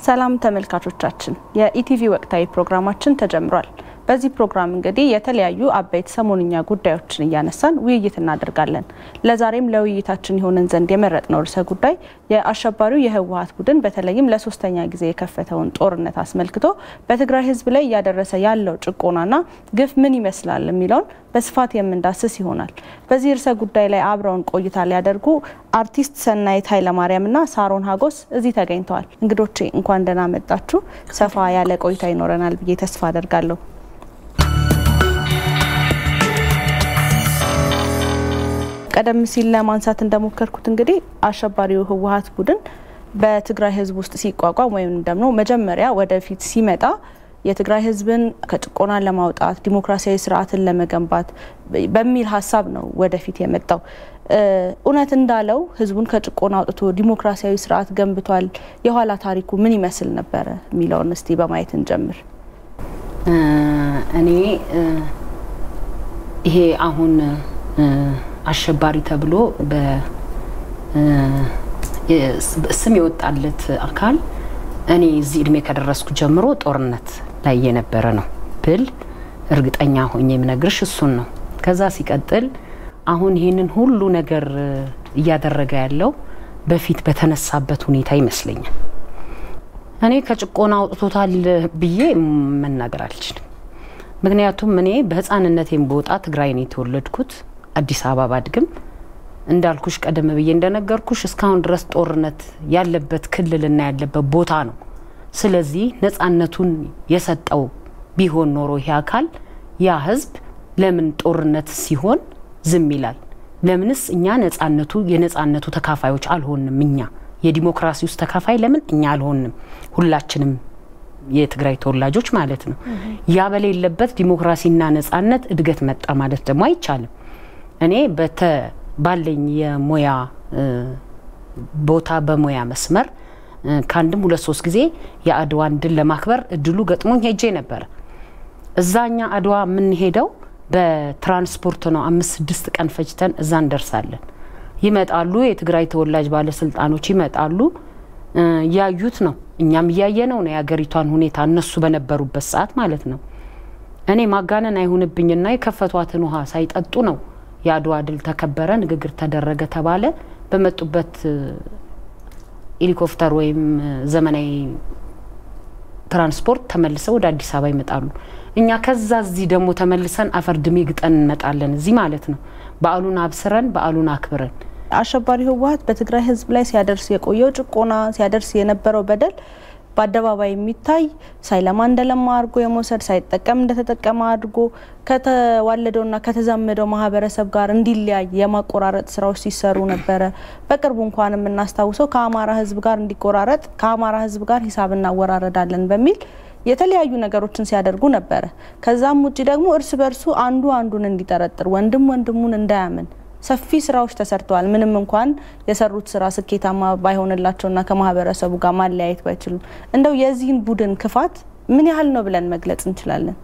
ሰላም ተመልካቾቻችን፣ የኢቲቪ ወቅታዊ ፕሮግራማችን ተጀምሯል። በዚህ ፕሮግራም እንግዲህ የተለያዩ አበይት ሰሞንኛ ጉዳዮችን እያነሳን ውይይት እናደርጋለን። ለዛሬም ለውይይታችን የሆነን ዘንድ የመረጥነው ርዕሰ ጉዳይ የአሸባሪው የህወሀት ቡድን በተለይም ለሶስተኛ ጊዜ የከፈተውን ጦርነት አስመልክቶ በትግራይ ህዝብ ላይ እያደረሰ ያለው ጭቆናና ግፍ ምን ይመስላል የሚለውን በስፋት የምንዳስስ ይሆናል። በዚህ ርዕሰ ጉዳይ ላይ አብረውን ቆይታ ሊያደርጉ አርቲስት ሰናይት ኃይለማርያምና ሳሮን ሀጎስ እዚህ ተገኝተዋል። እንግዶቼ እንኳን ደህና መጣችሁ። ሰፋ ያለ ቆይታ ይኖረናል ብዬ ተስፋ አደርጋለሁ። ቀደም ሲል ለማንሳት እንደሞከርኩት እንግዲህ አሸባሪው ህወሀት ቡድን በትግራይ ህዝብ ውስጥ ሲቋቋም ወይም ደግሞ መጀመሪያ ወደፊት ሲመጣ የትግራይ ህዝብን ከጭቆና ለማውጣት ዲሞክራሲያዊ ስርዓትን ለመገንባት በሚል ሀሳብ ነው ወደፊት የመጣው። እውነት እንዳለው ህዝቡን ከጭቆና አውጥቶ ዲሞክራሲያዊ ስርዓት ገንብቷል? የኋላ ታሪኩ ምን ይመስል ነበረ የሚለውን እስቲ በማየት እንጀምር። እኔ ይሄ አሁን አሸባሪ ተብሎ ስም የወጣለት አካል እኔ እዚህ እድሜ ከደረስኩ ጀምሮ ጦርነት ላይ የነበረ ነው ብል እርግጠኛ ሆኜ የምነግርሽ እሱን ነው። ከዛ ሲቀጥል አሁን ይህንን ሁሉ ነገር እያደረገ ያለው በፊት በተነሳበት ሁኔታ ይመስለኛል። እኔ ከጭቆና አውጥቶታል ብዬ መናገር አልችልም። ምክንያቱም እኔ በህፃንነቴም በወጣ ትግራይ ነው የተወለድኩት። አዲስ አበባ ባድግም እንዳልኩሽ ቀደም ብዬ እንደነገርኩሽ እስካሁን ድረስ ጦርነት ያለበት ክልልና ያለበት ቦታ ነው። ስለዚህ ነፃነቱን የሰጠው ቢሆን ኖሮ ይሄ አካል ያ ህዝብ ለምን ጦርነት ሲሆን ዝም ይላል? ለምንስ እኛ ነፃነቱ የነፃነቱ ተካፋዮች አልሆንም? እኛ የዲሞክራሲ ውስጥ ተካፋይ ለምን እኛ አልሆንም? ሁላችንም የትግራይ ተወላጆች ማለት ነው። ያ በሌለበት ዲሞክራሲና ነፃነት እድገት መጣ ማለት ደግሞ አይቻልም። እኔ በተ ባለኝ የሙያ ቦታ በሙያ መስመር ከአንድም ሁለት ሶስት ጊዜ የአድዋን ድል ለማክበር እድሉ ገጥሞኝ ሄጄ ነበረ። እዛኛ አድዋ የምንሄደው በትራንስፖርት ነው። አምስት ስድስት ቀን ፈጅተን እዛ እንደርሳለን። ይመጣሉ፣ የትግራይ ተወላጅ ባለስልጣኖች ይመጣሉ። ያዩት ነው፣ እኛም እያየነው ነው የሀገሪቷን ሁኔታ እነሱ በነበሩበት ሰዓት ማለት ነው። እኔ ማጋነን አይሁንብኝና የከፈቷትን ውሃ ሳይጠጡ ነው የአድዋ ድል ተከበረ፣ ንግግር ተደረገ ተባለ። በመጡበት ሄሊኮፕተር ወይም ዘመናዊ ትራንስፖርት ተመልሰው ወደ አዲስ አበባ ይመጣሉ። እኛ ከዛ እዚህ ደግሞ ተመልሰን አፈር ድሜ ግጠን እንመጣለን እዚህ ማለት ነው። በዓሉን አብስረን በዓሉን አክብረን አሸባሪ ህወሀት በትግራይ ህዝብ ላይ ሲያደርስ የቆየው ጭቆና ሲያደርስ የነበረው በደል በአደባባይ የሚታይ ሳይለማ እንደለማ አድርጎ የመውሰድ ሳይጠቀም እንደተጠቀመ አድርጎ ከተዋለደውና ከተዛመደው ማህበረሰብ ጋር እንዲለያይ የማቆራረጥ ስራዎች ሲሰሩ ነበረ። በቅርቡ እንኳን የምናስታውሰው ከአማራ ህዝብ ጋር እንዲቆራረጥ ከአማራ ህዝብ ጋር ሂሳብ እናወራረዳለን በሚል የተለያዩ ነገሮችን ሲያደርጉ ነበረ። ከዛም ውጭ ደግሞ እርስ በርሱ አንዱ አንዱን እንዲጠረጥር፣ ወንድም ወንድሙን እንዳያምን ሰፊ ስራዎች ተሰርተዋል። ምንም እንኳን የሰሩት ስራ ስኬታማ ባይሆንላቸውና ከማህበረሰቡ ጋር ማለያየት ባይችሉም እንደው የዚህን ቡድን ክፋት ምን ያህል ነው ብለን መግለጽ እንችላለን?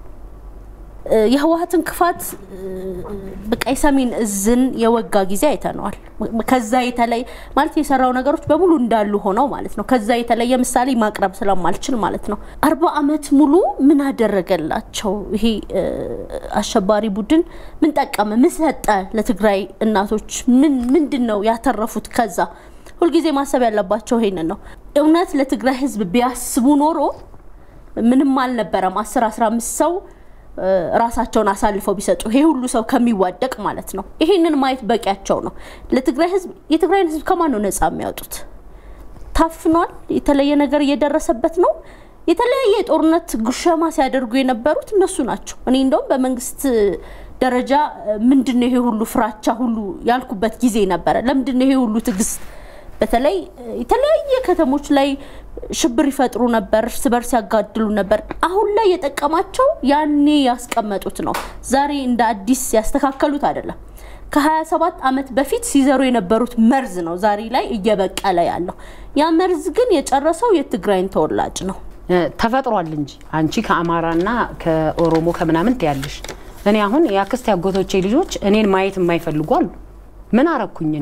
የህወሀትን ክፋት በቃ የሰሜን እዝን የወጋ ጊዜ አይተነዋል። ከዛ የተለየ ማለት የሰራው ነገሮች በሙሉ እንዳሉ ሆነው ማለት ነው። ከዛ የተለየ ምሳሌ ማቅረብ ስለማልችል ማለት ነው። አርባ አመት ሙሉ ምን አደረገላቸው ይሄ አሸባሪ ቡድን? ምን ጠቀመ? ምን ሰጠ ለትግራይ እናቶች? ምን ምንድን ነው ያተረፉት? ከዛ ሁልጊዜ ማሰብ ያለባቸው ይሄንን ነው። እውነት ለትግራይ ህዝብ ቢያስቡ ኖሮ ምንም አልነበረም። አስር አስራ አምስት ሰው ራሳቸውን አሳልፈው ቢሰጡ ይሄ ሁሉ ሰው ከሚዋደቅ ማለት ነው። ይሄንን ማየት በቂያቸው ነው። ለትግራይ ህዝብ የትግራይን ህዝብ ከማን ነው ነጻ የሚያወጡት? ታፍኗል። የተለየ ነገር እየደረሰበት ነው። የተለያየ የጦርነት ጉሸማ ሲያደርጉ የነበሩት እነሱ ናቸው። እኔ እንደውም በመንግስት ደረጃ ምንድን ነው ይሄ ሁሉ ፍራቻ ሁሉ ያልኩበት ጊዜ ነበረ። ለምንድን ነው ይሄ ሁሉ ትዕግስት? በተለይ የተለያየ ከተሞች ላይ ሽብር ይፈጥሩ ነበር፣ እርስ በርስ ያጋድሉ ነበር። አሁን ላይ የጠቀማቸው ያኔ ያስቀመጡት ነው። ዛሬ እንደ አዲስ ያስተካከሉት አይደለም። ከ27 ዓመት በፊት ሲዘሩ የነበሩት መርዝ ነው ዛሬ ላይ እየበቀለ ያለው። ያ መርዝ ግን የጨረሰው የትግራይን ተወላጅ ነው። ተፈጥሯል እንጂ አንቺ ከአማራና ከኦሮሞ ከምናምን ትያለሽ። እኔ አሁን የአክስት ያጎቶቼ ልጆች እኔን ማየት የማይፈልጉ አሉ። ምን አረኩኝ እኔ?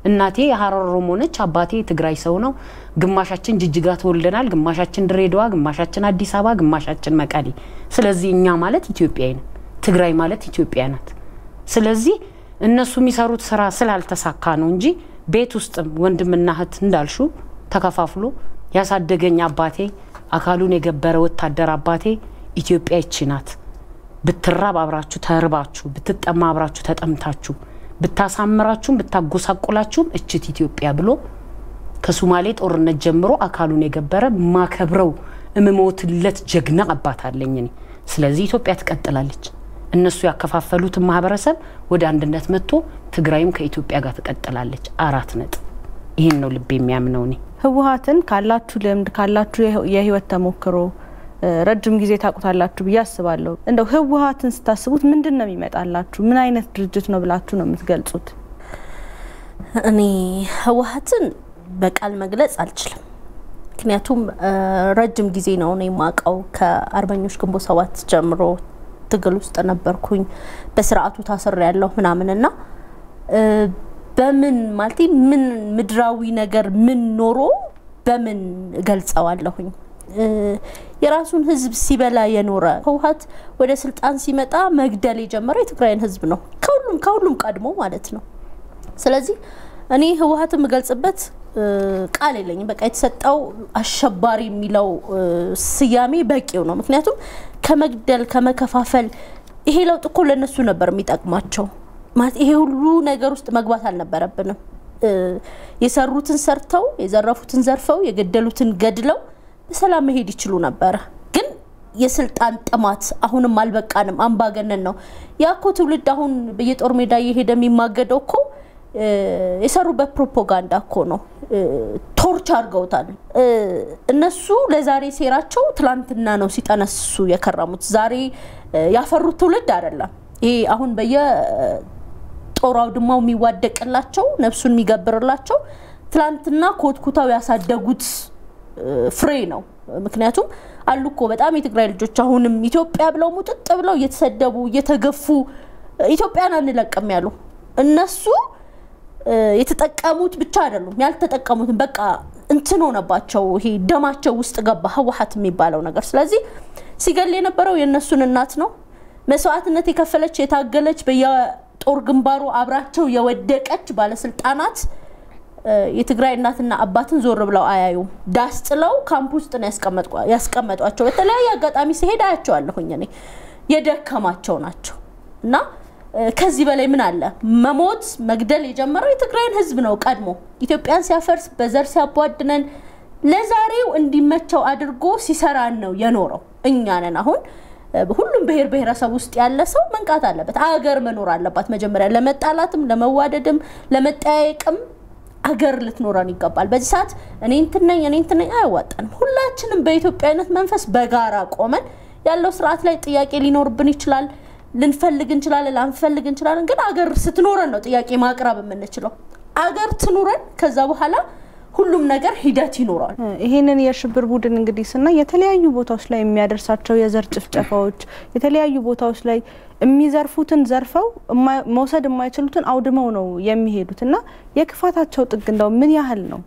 እናቴ የሀረር ኦሮሞ ነች፣ አባቴ የትግራይ ሰው ነው። ግማሻችን ጅጅጋ ተወልደናል፣ ግማሻችን ድሬዳዋ፣ ግማሻችን አዲስ አበባ፣ ግማሻችን መቀሌ። ስለዚህ እኛ ማለት ኢትዮጵያዊ ነን፣ ትግራይ ማለት ኢትዮጵያ ናት። ስለዚህ እነሱ የሚሰሩት ስራ ስላልተሳካ ነው እንጂ ቤት ውስጥም ወንድምና እህት እንዳልሹ ተከፋፍሎ ያሳደገኝ አባቴ አካሉን የገበረ ወታደር አባቴ ኢትዮጵያ ይቺ ናት። ብትራብ አብራችሁ ተርባችሁ፣ ብትጠማ አብራችሁ ተጠምታችሁ፣ ብታሳምራችሁም ብታጎሳቁላችሁም እችት ኢትዮጵያ ብሎ ከሱማሌ ጦርነት ጀምሮ አካሉን የገበረ ማከብረው እምሞትለት ጀግና አባት አለኝ እኔ። ስለዚህ ኢትዮጵያ ትቀጥላለች። እነሱ ያከፋፈሉትን ማህበረሰብ ወደ አንድነት መጥቶ ትግራይም ከኢትዮጵያ ጋር ትቀጥላለች። አራት ነጥብ። ይህን ነው ልብ የሚያምነው እኔ። ህወሀትን ካላችሁ ልምድ ካላችሁ የህይወት ተሞክሮ ረጅም ጊዜ ታውቁታላችሁ ብዬ አስባለሁ። እንደው ህወሀትን ስታስቡት ምንድን ነው የሚመጣላችሁ? ምን አይነት ድርጅት ነው ብላችሁ ነው የምትገልጹት? እኔ ህወሀትን በቃል መግለጽ አልችልም። ምክንያቱም ረጅም ጊዜ ነው እኔ የማውቀው። ከአርበኞች ግንቦት ሰባት ጀምሮ ትግል ውስጥ ነበርኩኝ። በስርዓቱ ታስር ያለሁ ምናምንና በምን ማለት ምን ምድራዊ ነገር ምን ኖሮ በምን እገልጸዋለሁኝ? የራሱን ህዝብ ሲበላ የኖረ ህወሀት ወደ ስልጣን ሲመጣ መግደል የጀመረው የትግራይን ህዝብ ነው፣ ከሁሉም ከሁሉም ቀድሞ ማለት ነው። ስለዚህ እኔ ህወሀት የምገልጽበት ቃል የለኝም። በቃ የተሰጠው አሸባሪ የሚለው ስያሜ በቂው ነው። ምክንያቱም ከመግደል ከመከፋፈል ይሄ ለውጥ እኮ ለእነሱ ነበር የሚጠቅማቸው። ማለት ይሄ ሁሉ ነገር ውስጥ መግባት አልነበረብንም። የሰሩትን ሰርተው የዘረፉትን ዘርፈው የገደሉትን ገድለው በሰላም መሄድ ይችሉ ነበረ። ግን የስልጣን ጥማት አሁንም አልበቃንም። አምባገነን ነው። ያ እኮ ትውልድ አሁን በየጦር ሜዳ እየሄደ የሚማገደው እኮ የሰሩበት ፕሮፓጋንዳ እኮ ነው። ቶርች አድርገውታል። እነሱ ለዛሬ ሴራቸው ትላንትና ነው ሲጠነስሱ የከረሙት። ዛሬ ያፈሩት ትውልድ አይደለም። ይሄ አሁን በየጦር አውድማው የሚዋደቅላቸው ነፍሱን የሚገብርላቸው ትላንትና ኮትኩታው ያሳደጉት ፍሬ ነው። ምክንያቱም አሉ እኮ በጣም የትግራይ ልጆች አሁንም ኢትዮጵያ ብለው ሙጥጥ ብለው እየተሰደቡ እየተገፉ ኢትዮጵያን አንለቅም ያሉ እነሱ የተጠቀሙት ብቻ አይደሉም ያልተጠቀሙትን በቃ እንትን ሆነባቸው። ይሄ ደማቸው ውስጥ ገባ ህወሀት የሚባለው ነገር። ስለዚህ ሲገል የነበረው የእነሱን እናት ነው። መስዋዕትነት የከፈለች የታገለች፣ በየጦር ግንባሩ አብራቸው የወደቀች ባለስልጣናት የትግራይ እናትና አባትን ዞር ብለው አያዩም። ዳስ ጥለው ካምፕ ውስጥ ነው ያስቀመጧቸው። በተለያየ አጋጣሚ ሲሄድ አያቸዋለሁኝ እኔ የደከማቸው ናቸው እና ከዚህ በላይ ምን አለ? መሞት መግደል የጀመረው የትግራይን ህዝብ ነው ቀድሞ ኢትዮጵያን ሲያፈርስ በዘር ሲያቧድነን ለዛሬው እንዲመቸው አድርጎ ሲሰራን ነው የኖረው። እኛ ነን አሁን ሁሉም ብሔር ብሔረሰብ ውስጥ ያለ ሰው መንቃት አለበት። አገር መኖር አለባት። መጀመሪያ ለመጣላትም ለመዋደድም ለመጠያየቅም አገር ልትኖረን ይገባል። በዚህ ሰዓት እኔ እንትን ነኝ እኔ እንትን ነኝ አያዋጣንም። ሁላችንም በኢትዮጵያዊነት መንፈስ በጋራ ቆመን ያለው ስርዓት ላይ ጥያቄ ሊኖርብን ይችላል። ልንፈልግ እንችላለን፣ ላንፈልግ እንችላለን። ግን አገር ስትኖረን ነው ጥያቄ ማቅረብ የምንችለው። አገር ትኑረን፣ ከዛ በኋላ ሁሉም ነገር ሂደት ይኖራል። ይህንን የሽብር ቡድን እንግዲህ ስናይ የተለያዩ ቦታዎች ላይ የሚያደርሳቸው የዘር ጭፍጨፋዎች፣ የተለያዩ ቦታዎች ላይ የሚዘርፉትን ዘርፈው መውሰድ የማይችሉትን አውድመው ነው የሚሄዱት እና የክፋታቸው ጥግ እንደው ምን ያህል ነው?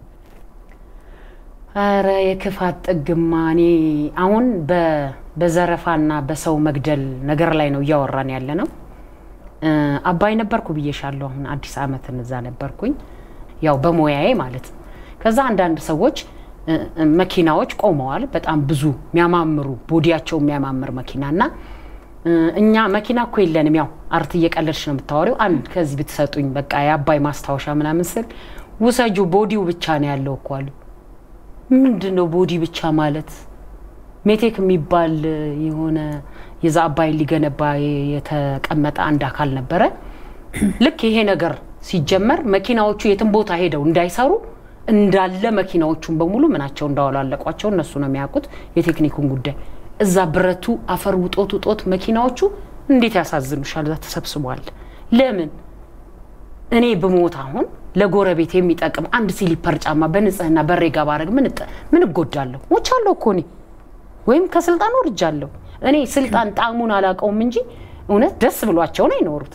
ኧረ የክፋት ጥግማ እኔ አሁን በዘረፋና በሰው መግደል ነገር ላይ ነው እያወራን ያለ ነው። አባይ ነበርኩ ብዬሻለሁ። አሁን አዲስ ዓመትን እዛ ነበርኩኝ፣ ያው በሙያዬ ማለት ነው። ከዛ አንዳንድ ሰዎች መኪናዎች ቆመዋል፣ በጣም ብዙ የሚያማምሩ ቦዲያቸው የሚያማምር መኪና እና እኛ መኪና እኮ የለንም። ያው አርት እየቀለድሽ ነው የምታወሪው። አንድ ከዚህ ብትሰጡኝ በቃ የአባይ ማስታወሻ ምናምን ስል ውሰጁ፣ ቦዲው ብቻ ነው ያለው እኮ አሉ። ምንድን ነው ቦዲ ብቻ ማለት? ሜቴክ የሚባል የሆነ የዛ አባይን ሊገነባ የተቀመጠ አንድ አካል ነበረ። ልክ ይሄ ነገር ሲጀመር መኪናዎቹ የትም ቦታ ሄደው እንዳይሰሩ እንዳለ መኪናዎቹን በሙሉ ምናቸው እንዳወላለቋቸው እነሱ ነው የሚያውቁት የቴክኒኩን ጉዳይ። እዛ ብረቱ አፈር ውጦት ውጦት መኪናዎቹ እንዴት ያሳዝኑሻል። እዛ ተሰብስቧል። ለምን እኔ ብሞት አሁን ለጎረቤት የሚጠቅም አንድ ሲሊፐር ጫማ በንጽህና በሬ ጋ ባረግ ምን እጎዳለሁ? ሞቻለሁ እኮ እኔ ወይም ከስልጣን ወርጃለሁ። እኔ ስልጣን ጣዕሙን አላውቀውም እንጂ እውነት ደስ ብሏቸው ነው የኖሩት።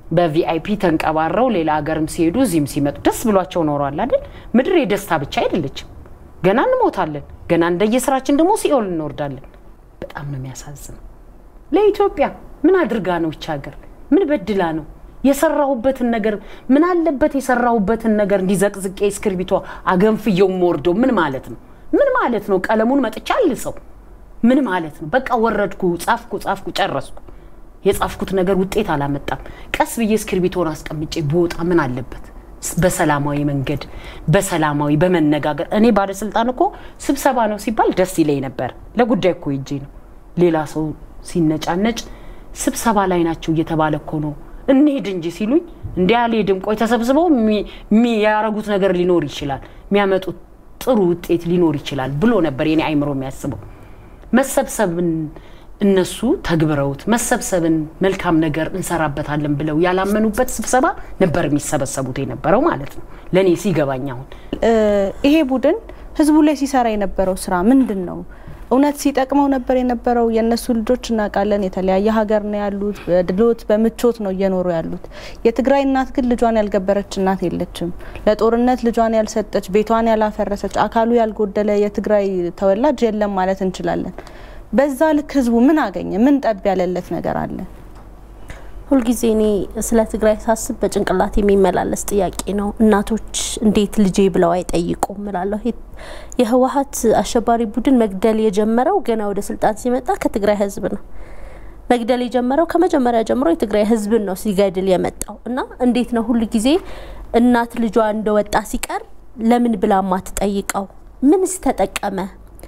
በቪአይፒ ተንቀባረው ሌላ ሀገርም ሲሄዱ እዚህም ሲመጡ ደስ ብሏቸው ኖረዋል አይደል? ምድር የደስታ ብቻ አይደለችም። ገና እንሞታለን። ገና እንደየስራችን ደግሞ ሲኦል እንወርዳለን። በጣም ነው የሚያሳዝነው። ለኢትዮጵያ ምን አድርጋ ነው ይች ሀገር? ምን በድላ ነው? የሰራሁበትን ነገር ምን አለበት የሰራሁበትን ነገር እንዲዘቅዝቄ እስክርቢቷ አገንፍየው ወርዶ ምን ማለት ነው? ምን ማለት ነው? ቀለሙን መጥቻ አልሰው ምን ማለት ነው? በቃ ወረድኩ፣ ጻፍኩ፣ ጻፍኩ፣ ጨረስኩ። የጻፍኩት ነገር ውጤት አላመጣም። ቀስ ብዬ እስክርቢቶን አስቀምጬ ብወጣ ምን አለበት? በሰላማዊ መንገድ በሰላማዊ በመነጋገር እኔ ባለስልጣን እኮ ስብሰባ ነው ሲባል ደስ ይለኝ ነበር። ለጉዳይ እኮ ሄጄ ነው። ሌላ ሰው ሲነጫነጭ ስብሰባ ላይ ናቸው እየተባለ እኮ ነው እንሄድ እንጂ ሲሉኝ እንዲ አልሄድም። ቆይ ተሰብስበው የሚያረጉት ነገር ሊኖር ይችላል፣ የሚያመጡት ጥሩ ውጤት ሊኖር ይችላል ብሎ ነበር የኔ አይምሮ የሚያስበው። መሰብሰብን እነሱ ተግብረውት መሰብሰብን መልካም ነገር እንሰራበታለን ብለው ያላመኑበት ስብሰባ ነበር የሚሰበሰቡት የነበረው ማለት ነው። ለእኔ ሲገባኝ አሁን ይሄ ቡድን ህዝቡ ላይ ሲሰራ የነበረው ስራ ምንድን ነው? እውነት ሲጠቅመው ነበር የነበረው? የእነሱ ልጆች እናውቃለን፣ የተለያየ ሀገር ነው ያሉት። በድሎት በምቾት ነው እየኖሩ ያሉት። የትግራይ እናት ግን ልጇን ያልገበረች እናት የለችም። ለጦርነት ልጇን ያልሰጠች፣ ቤቷን ያላፈረሰች፣ አካሉ ያልጎደለ የትግራይ ተወላጅ የለም ማለት እንችላለን። በዛ ልክ ህዝቡ ምን አገኘ? ምን ጠብ ያለለት ነገር አለ? ሁልጊዜ እኔ ስለ ትግራይ ሳስብ በጭንቅላት የሚመላለስ ጥያቄ ነው። እናቶች እንዴት ልጄ ብለው አይጠይቁም እላለሁ። የህወሀት አሸባሪ ቡድን መግደል የጀመረው ገና ወደ ስልጣን ሲመጣ ከትግራይ ህዝብ ነው። መግደል የጀመረው ከመጀመሪያ ጀምሮ የትግራይ ህዝብን ነው ሲገድል የመጣው እና እንዴት ነው ሁል ጊዜ እናት ልጇ እንደወጣ ሲቀር ለምን ብላ ማትጠይቀው? ምንስ ተጠቀመ?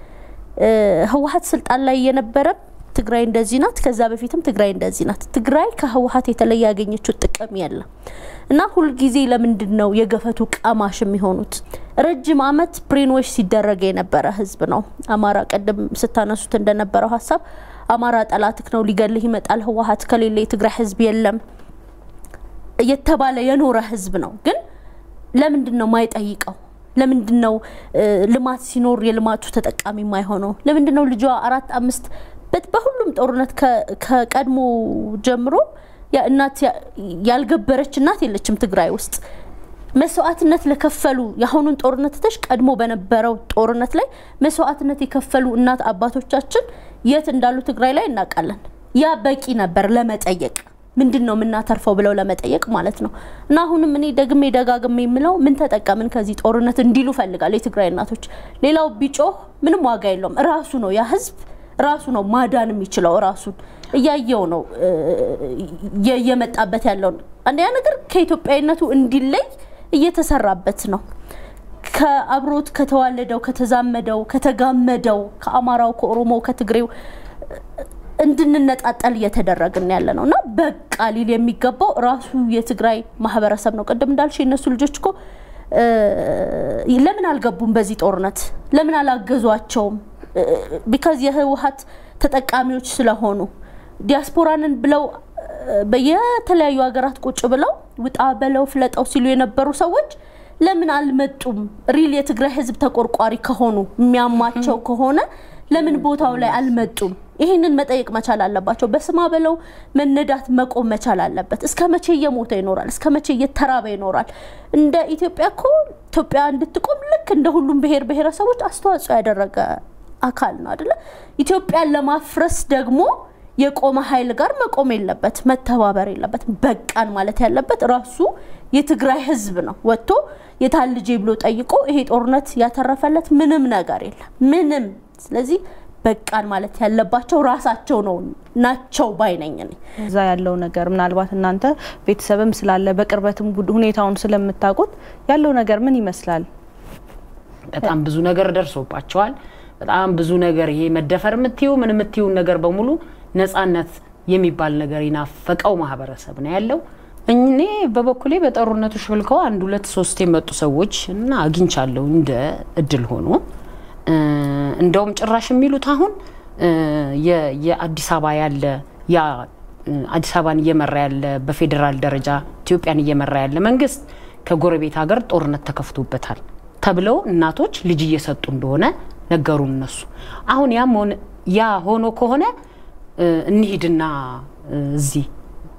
ህወሀት ስልጣን ላይ የነበረም ትግራይ እንደዚህ ናት፣ ከዛ በፊትም ትግራይ እንደዚህ ናት። ትግራይ ከህወሀት የተለየ ያገኘችው ጥቅም የለም እና ሁልጊዜ ለምንድን ነው የገፈቱ ቀማሽ የሚሆኑት? ረጅም አመት ብሬንዎች ሲደረግ የነበረ ህዝብ ነው አማራ። ቀደም ስታነሱት እንደነበረው ሀሳብ አማራ ጠላትክ ነው፣ ሊገልህ ይመጣል፣ ህወሀት ከሌለ የትግራይ ህዝብ የለም እየተባለ የኖረ ህዝብ ነው። ግን ለምንድን ነው ማይጠይቀው? ለምንድን ነው ልማት ሲኖር የልማቱ ተጠቃሚ የማይሆነው? ለምንድን ነው ልጇ አራት አምስት በሁሉም ጦርነት ከቀድሞ ጀምሮ እናት ያልገበረች እናት የለችም ትግራይ ውስጥ። መስዋዕትነት ለከፈሉ የአሁኑን ጦርነት ትተሽ ቀድሞ በነበረው ጦርነት ላይ መስዋዕትነት የከፈሉ እናት አባቶቻችን የት እንዳሉ ትግራይ ላይ እናውቃለን። ያ በቂ ነበር ለመጠየቅ ምንድን ነው የምናተርፈው ብለው ለመጠየቅ ማለት ነው። እና አሁንም እኔ ደግሜ ደጋግሜ የምለው ምን ተጠቀምን ከዚህ ጦርነት እንዲሉ ፈልጋለሁ የትግራይ እናቶች። ሌላው ቢጮህ ምንም ዋጋ የለውም። ራሱ ነው ያ ህዝብ ራሱ ነው ማዳን የሚችለው። ራሱን እያየው ነው እየመጣበት ያለው። አንደኛ ነገር ከኢትዮጵያዊነቱ እንዲለይ እየተሰራበት ነው። ከአብሮት ከተዋለደው ከተዛመደው ከተጋመደው ከአማራው ከኦሮሞው ከትግሬው እንድንነጣጠል እየተደረግን ያለ ነው እና በቃ ሊል የሚገባው ራሱ የትግራይ ማህበረሰብ ነው። ቅድም እንዳልሽ የእነሱ ልጆች እኮ ለምን አልገቡም? በዚህ ጦርነት ለምን አላገዟቸውም? ቢካዝ የህወሀት ተጠቃሚዎች ስለሆኑ ዲያስፖራንን ብለው በየተለያዩ ሀገራት ቁጭ ብለው ውጣ በለው ፍለጠው ሲሉ የነበሩ ሰዎች ለምን አልመጡም? ሪል የትግራይ ህዝብ ተቆርቋሪ ከሆኑ የሚያማቸው ከሆነ ለምን ቦታው ላይ አልመጡም? ይህንን መጠየቅ መቻል አለባቸው። በስማ በለው መነዳት መቆም መቻል አለበት። እስከ መቼ እየሞተ ይኖራል? እስከ መቼ እየተራበ ይኖራል? እንደ ኢትዮጵያ እኮ ኢትዮጵያ እንድትቆም ልክ እንደ ሁሉም ብሔር ብሔረሰቦች አስተዋጽኦ ያደረገ አካል ነው አይደለ? ኢትዮጵያን ለማፍረስ ደግሞ የቆመ ኃይል ጋር መቆም የለበት፣ መተባበር የለበት። በቃን ማለት ያለበት ራሱ የትግራይ ህዝብ ነው። ወጥቶ የታል ልጄ ብሎ ጠይቆ ይሄ ጦርነት ያተረፈለት ምንም ነገር የለም ምንም። ስለዚህ በቃን ማለት ያለባቸው ራሳቸው ነው ናቸው ባይነኝ እኔ። እዛ ያለው ነገር ምናልባት እናንተ ቤተሰብም ስላለ በቅርበትም ሁኔታውን ስለምታውቁት ያለው ነገር ምን ይመስላል? በጣም ብዙ ነገር ደርሶባቸዋል። በጣም ብዙ ነገር ይሄ መደፈር የምትዩ ምን የምትዩን ነገር በሙሉ ነጻነት የሚባል ነገር ይናፈቀው ማህበረሰብ ነው ያለው። እኔ በበኩሌ በጦርነቱ ሾልከው አንድ ሁለት ሶስት የመጡ ሰዎች እና አግኝቻለሁ እንደ እድል ሆኖ እንደውም ጭራሽ የሚሉት አሁን የአዲስ አበባ ያለ ያ አዲስ አበባን እየመራ ያለ በፌዴራል ደረጃ ኢትዮጵያን እየመራ ያለ መንግስት ከጎረቤት ሀገር ጦርነት ተከፍቶበታል ተብለው እናቶች ልጅ እየሰጡ እንደሆነ ነገሩን እነሱ። አሁን ያም ያ ሆኖ ከሆነ እንሂድና እዚህ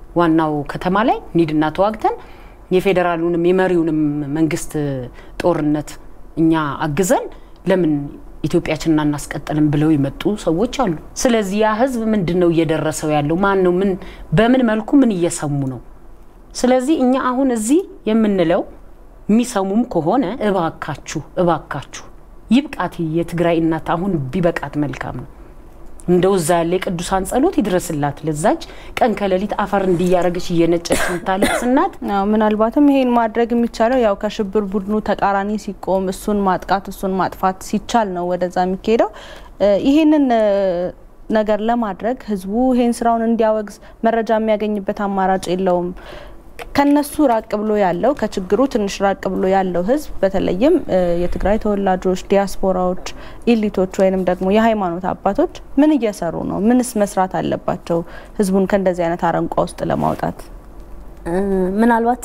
ዋናው ከተማ ላይ ኒድና ተዋግተን የፌዴራሉንም የመሪውንም መንግስት ጦርነት እኛ አግዘን ለምን ኢትዮጵያችንን አናስቀጥልም ብለው የመጡ ሰዎች አሉ። ስለዚህ ያ ህዝብ ምንድን ነው እየደረሰው ያለው? ማን ነው? ምን በምን መልኩ ምን እየሰሙ ነው? ስለዚህ እኛ አሁን እዚህ የምንለው የሚሰሙም ከሆነ እባካችሁ እባካችሁ ይብቃት የትግራይ እናት አሁን ቢበቃት መልካም ነው። እንደው እዛ ያለ የቅዱሳን ጸሎት ይድረስላት ለዛች ቀን ከሌሊት አፈር እንዲያረገች እየነጨች የምታለቅስ እናት። አዎ ምናልባትም ይሄን ማድረግ የሚቻለው ያው ከሽብር ቡድኑ ተቃራኒ ሲቆም እሱን ማጥቃት እሱን ማጥፋት ሲቻል ነው ወደዛ የሚካሄደው። ይሄንን ነገር ለማድረግ ህዝቡ ይሄን ስራውን እንዲያወግዝ መረጃ የሚያገኝበት አማራጭ የለውም። ከነሱ ራቅ ብሎ ያለው ከችግሩ ትንሽ ራቅ ብሎ ያለው ህዝብ በተለይም የትግራይ ተወላጆች፣ ዲያስፖራዎች፣ ኢሊቶች ወይንም ደግሞ የሃይማኖት አባቶች ምን እየሰሩ ነው? ምንስ መስራት አለባቸው? ህዝቡን ከእንደዚህ አይነት አረንቋ ውስጥ ለማውጣት ምናልባት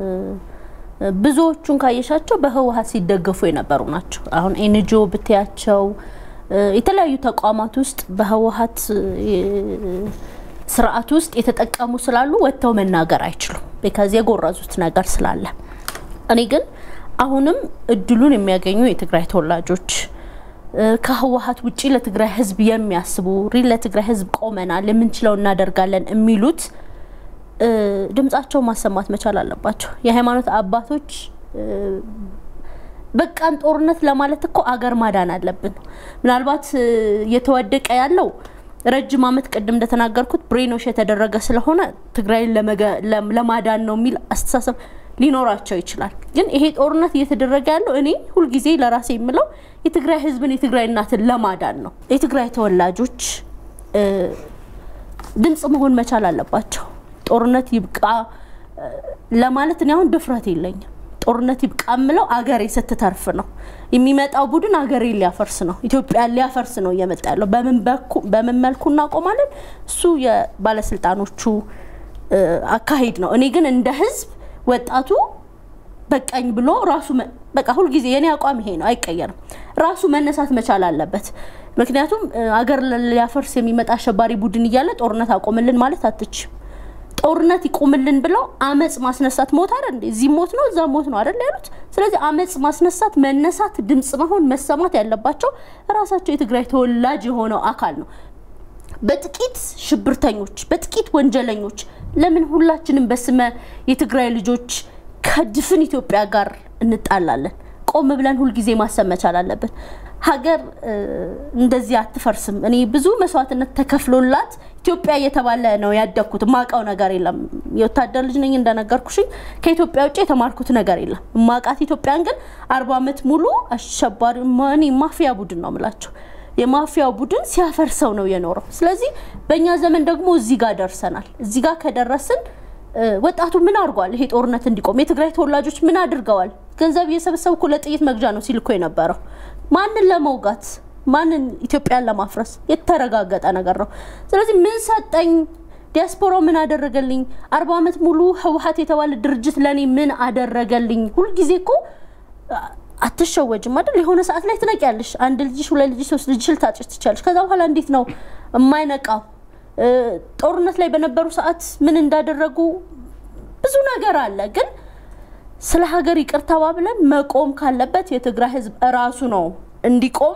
ብዙዎቹን ካየሻቸው በህወሀት ሲደገፉ የነበሩ ናቸው። አሁን ኤንጂኦ ብትያቸው የተለያዩ ተቋማት ውስጥ በህወሀት ስርዓት ውስጥ የተጠቀሙ ስላሉ ወጥተው መናገር አይችሉም። ቢካዝ የጎረዙት ነገር ስላለ። እኔ ግን አሁንም እድሉን የሚያገኙ የትግራይ ተወላጆች ከህወሀት ውጭ ለትግራይ ህዝብ የሚያስቡ ሪል ለትግራይ ህዝብ ቆመናል፣ የምንችለው እናደርጋለን የሚሉት ድምጻቸው ማሰማት መቻል አለባቸው። የሃይማኖት አባቶች በቃን ጦርነት ለማለት እኮ አገር ማዳን አለብን። ምናልባት እየተወደቀ ያለው ረጅም ዓመት ቅድም እንደተናገርኩት ብሬኖሽ የተደረገ ስለሆነ ትግራይን ለማዳን ነው የሚል አስተሳሰብ ሊኖራቸው ይችላል። ግን ይሄ ጦርነት እየተደረገ ያለው እኔ ሁልጊዜ ለራሴ የምለው የትግራይ ህዝብን የትግራይ እናትን ለማዳን ነው። የትግራይ ተወላጆች ድምጽ መሆን መቻል አለባቸው። ጦርነት ይብቃ ለማለት እኔ አሁን ድፍረት የለኝም። ጦርነት ይብቃ የምለው አገሬ ስትተርፍ ነው። የሚመጣው ቡድን አገሬ ሊያፈርስ ነው፣ ኢትዮጵያ ሊያፈርስ ነው እየመጣ ያለው። በምን መልኩ እናቆማለን? እሱ የባለስልጣኖቹ አካሄድ ነው። እኔ ግን እንደ ህዝብ ወጣቱ በቃኝ ብሎ ራሱ በቃ ሁልጊዜ የኔ አቋም ይሄ ነው፣ አይቀየርም። ራሱ መነሳት መቻል አለበት። ምክንያቱም አገር ሊያፈርስ የሚመጣ አሸባሪ ቡድን እያለ ጦርነት አቆምልን ማለት አትችም። ጦርነት ይቆምልን ብለው አመፅ ማስነሳት ሞት አይደል እንዴ? እዚህ ሞት ነው እዛ ሞት ነው አይደል ያሉት። ስለዚህ አመፅ ማስነሳት፣ መነሳት፣ ድምጽ መሆን፣ መሰማት ያለባቸው ራሳቸው የትግራይ ተወላጅ የሆነው አካል ነው። በጥቂት ሽብርተኞች፣ በጥቂት ወንጀለኞች ለምን ሁላችንም በስመ የትግራይ ልጆች ከድፍን ኢትዮጵያ ጋር እንጣላለን? ቆም ብለን ሁልጊዜ ማሰብ መቻል አለብን። ሀገር እንደዚህ አትፈርስም። እኔ ብዙ መስዋዕትነት ተከፍሎላት ኢትዮጵያ እየተባለ ነው ያደግኩት። የማውቀው ነገር የለም። የወታደር ልጅ ነኝ እንደነገርኩሽኝ። ከኢትዮጵያ ውጭ የተማርኩት ነገር የለም። የማውቃት ኢትዮጵያን ግን አርባ ዓመት ሙሉ አሸባሪ እኔ ማፊያ ቡድን ነው የምላቸው የማፊያው ቡድን ሲያፈርሰው ነው የኖረው። ስለዚህ በእኛ ዘመን ደግሞ እዚህ ጋር ደርሰናል። እዚህ ጋር ከደረስን ወጣቱ ምን አድርጓል? ይሄ ጦርነት እንዲቆም የትግራይ ተወላጆች ምን አድርገዋል? ገንዘብ እየሰበሰቡ እኮ ለጥይት መግዣ ነው ሲልኮ የነበረው። ማንን ለመውጋት ማንን? ኢትዮጵያን ለማፍረስ የተረጋገጠ ነገር ነው። ስለዚህ ምን ሰጠኝ? ዲያስፖራው ምን አደረገልኝ? አርባ ዓመት ሙሉ ህወሀት የተባለ ድርጅት ለእኔ ምን አደረገልኝ? ሁልጊዜ እኮ አትሸወጅም አይደል? የሆነ ሰዓት ላይ ትነቂያለሽ። አንድ ልጅሽ፣ ሁለት ልጅሽ፣ ሶስት ልጅሽ ልታጭሽ ትችላለሽ። ከዛ በኋላ እንዴት ነው የማይነቃው? ጦርነት ላይ በነበሩ ሰዓት ምን እንዳደረጉ ብዙ ነገር አለ። ግን ስለ ሀገር ይቅር ተባብለን መቆም ካለበት የትግራይ ህዝብ እራሱ ነው እንዲቆም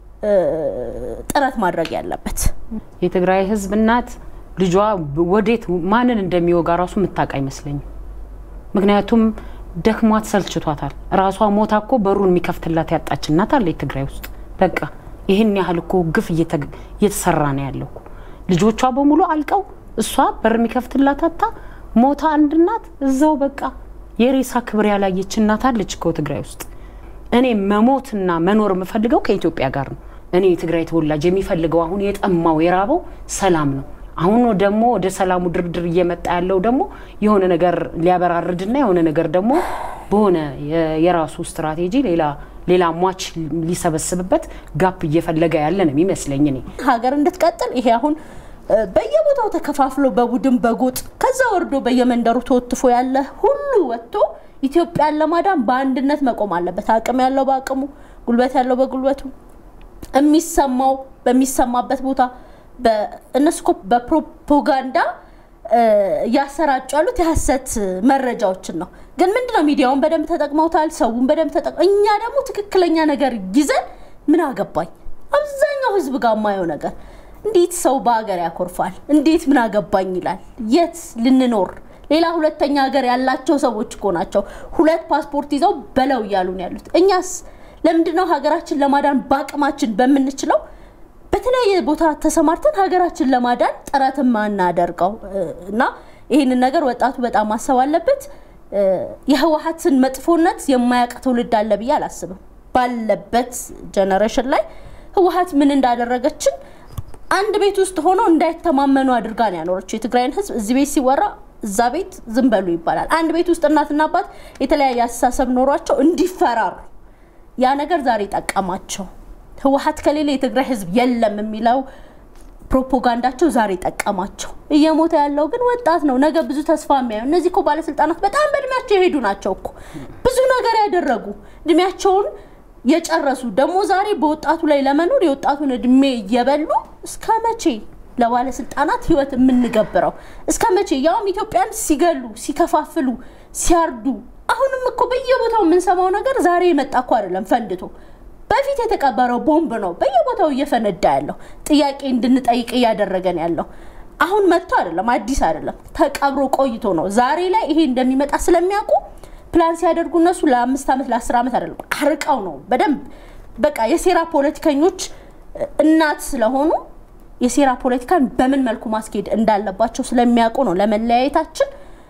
ጥረት ማድረግ ያለበት። የትግራይ ህዝብ እናት ልጇ ወዴት ማንን እንደሚወጋ ራሱ የምታውቅ አይመስለኝም። ምክንያቱም ደክሟት ሰልችቷታል። ራሷ ሞታ እኮ በሩን የሚከፍትላት ያጣች እናት አለ ትግራይ ውስጥ። በቃ ይህን ያህል እኮ ግፍ እየተሰራ ነው ያለው። ልጆቿ በሙሉ አልቀው እሷ በር የሚከፍትላት አታ ሞታ አንድ እናት እዛው በቃ የሬሳ ክብር ያላየች እናት አለች እኮ ትግራይ ውስጥ። እኔ መሞትና መኖር የምፈልገው ከኢትዮጵያ ጋር ነው። እኔ የትግራይ ተወላጅ የሚፈልገው አሁን የጠማው የራበው ሰላም ነው። አሁን ደግሞ ወደ ሰላሙ ድርድር እየመጣ ያለው ደግሞ የሆነ ነገር ሊያበራርድና የሆነ ነገር ደግሞ በሆነ የራሱ ስትራቴጂ ሌላ ሌላ ሟች ሊሰበስብበት ጋፕ እየፈለገ ያለ ነው የሚመስለኝ። እኔ ሀገር እንድትቀጥል ይሄ አሁን በየቦታው ተከፋፍሎ በቡድን በጎጥ ከዛ ወርዶ በየመንደሩ ተወትፎ ያለ ሁሉ ወጥቶ ኢትዮጵያን ለማዳን በአንድነት መቆም አለበት። አቅም ያለው በአቅሙ፣ ጉልበት ያለው በጉልበቱ፣ የሚሰማው በሚሰማበት ቦታ እነሱ እኮ በፕሮፓጋንዳ እያሰራጩ ያሉት የሀሰት መረጃዎችን ነው። ግን ምንድነው ሚዲያውን በደንብ ተጠቅመውታል፣ ሰውን በደንብ ተጠቅ እኛ ደግሞ ትክክለኛ ነገር ይዘን ምን አገባኝ አብዛኛው ህዝብ ጋር የማየው ነገር እንዴት ሰው በሀገር ያኮርፋል? እንዴት ምን አገባኝ ይላል? የት ልንኖር ሌላ ሁለተኛ ሀገር ያላቸው ሰዎች እኮ ናቸው ሁለት ፓስፖርት ይዘው በለው እያሉ ነው ያሉት። እኛስ ለምንድነው ሀገራችን ለማዳን በአቅማችን በምንችለው በተለያየ ቦታ ተሰማርተን ሀገራችን ለማዳን ጥረት ማናደርገው? እና ይህንን ነገር ወጣቱ በጣም ማሰብ አለበት። የህወሀትን መጥፎነት የማያውቅ ትውልድ አለ ብዬ አላስብም። ባለበት ጀነሬሽን ላይ ህወሀት ምን እንዳደረገችን አንድ ቤት ውስጥ ሆኖ እንዳይተማመኑ አድርጋ ነው ያኖረችው የትግራይን ህዝብ። እዚህ ቤት ሲወራ እዛ ቤት ዝም በሉ ይባላል። አንድ ቤት ውስጥ እናትና አባት የተለያየ አስተሳሰብ ኖሯቸው እንዲፈራሩ ያ ነገር ዛሬ ጠቀማቸው። ህወሀት ከሌለ የትግራይ ህዝብ የለም የሚለው ፕሮፓጋንዳቸው ዛሬ ጠቀማቸው። እየሞተ ያለው ግን ወጣት ነው፣ ነገ ብዙ ተስፋ የሚያዩ እነዚህ እኮ ባለስልጣናት በጣም በእድሜያቸው የሄዱ ናቸው እኮ ብዙ ነገር ያደረጉ እድሜያቸውን የጨረሱ ደግሞ ዛሬ በወጣቱ ላይ ለመኖር የወጣቱን እድሜ እየበሉ እስከ መቼ ለባለስልጣናት ህይወት የምንገብረው? እስከ መቼ ያውም ኢትዮጵያን ሲገሉ፣ ሲከፋፍሉ፣ ሲያርዱ አሁንም እኮ በየቦታው የምንሰማው ነገር ዛሬ የመጣ እኮ አይደለም ፈንድቶ በፊት የተቀበረው ቦምብ ነው በየቦታው እየፈነዳ ያለው ጥያቄ እንድንጠይቅ እያደረገን ያለው አሁን መጥቶ አይደለም አዲስ አይደለም ተቀብሮ ቆይቶ ነው ዛሬ ላይ ይሄ እንደሚመጣ ስለሚያውቁ ፕላን ሲያደርጉ እነሱ ለአምስት ዓመት ለአስር ዓመት አይደለም አርቀው ነው በደንብ በቃ የሴራ ፖለቲከኞች እናት ስለሆኑ የሴራ ፖለቲካን በምን መልኩ ማስኬድ እንዳለባቸው ስለሚያውቁ ነው ለመለያየታችን